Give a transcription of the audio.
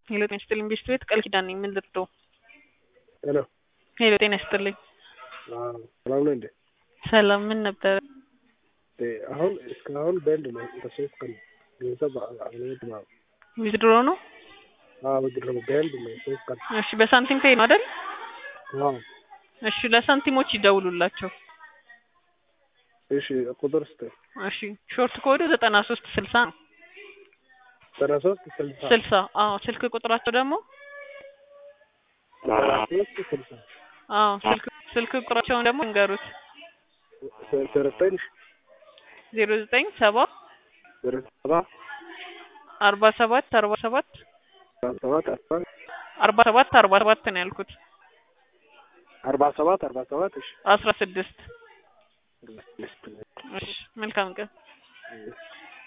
ሄሎ ጤና ይስጥልኝ ቤስት ቤት ቃል ኪዳን ነኝ። ምን ልርዳው? ሄሎ ሄሎ ጤና ይስጥልኝ። አዎ፣ ሰላም ነው እንዴ? ሰላም ምን ነበረ? እ አሁን እስካሁን በንድ ነው በሶስት ቀን ገንዘብ አልሄድም። አዎ ዊዝድሮ ነው? አዎ ብድር ነው በንድ ነው ሶስት ቀን። እሺ በሳንቲም ፔይ ነው አይደል? አዎ እሺ ለሳንቲሞች ይደውሉላቸው። እሺ ቁጥር ስጠኝ። እሺ ሾርት ኮዱ ዘጠና ሶስት ስልሳ ነው። ዘጠና ሶስት ስልሳ ስልሳ አዎ ስልክ ቁጥራቸው ደግሞ ዘጠና ሶስት ስልሳ አዎ ስልክ ስልክ ቁጥራቸውን ደግሞ እንገሩት ዘጠኝ ዜሮ ዘጠኝ ሰባ ዜሮ ሰባ አርባ ሰባት አርባ ሰባት ሰባት አስራ አርባ ሰባት አርባ ሰባት ነው ያልኩት አርባ ሰባት አርባ ሰባት እሺ አስራ ስድስት እሺ መልካም ቀን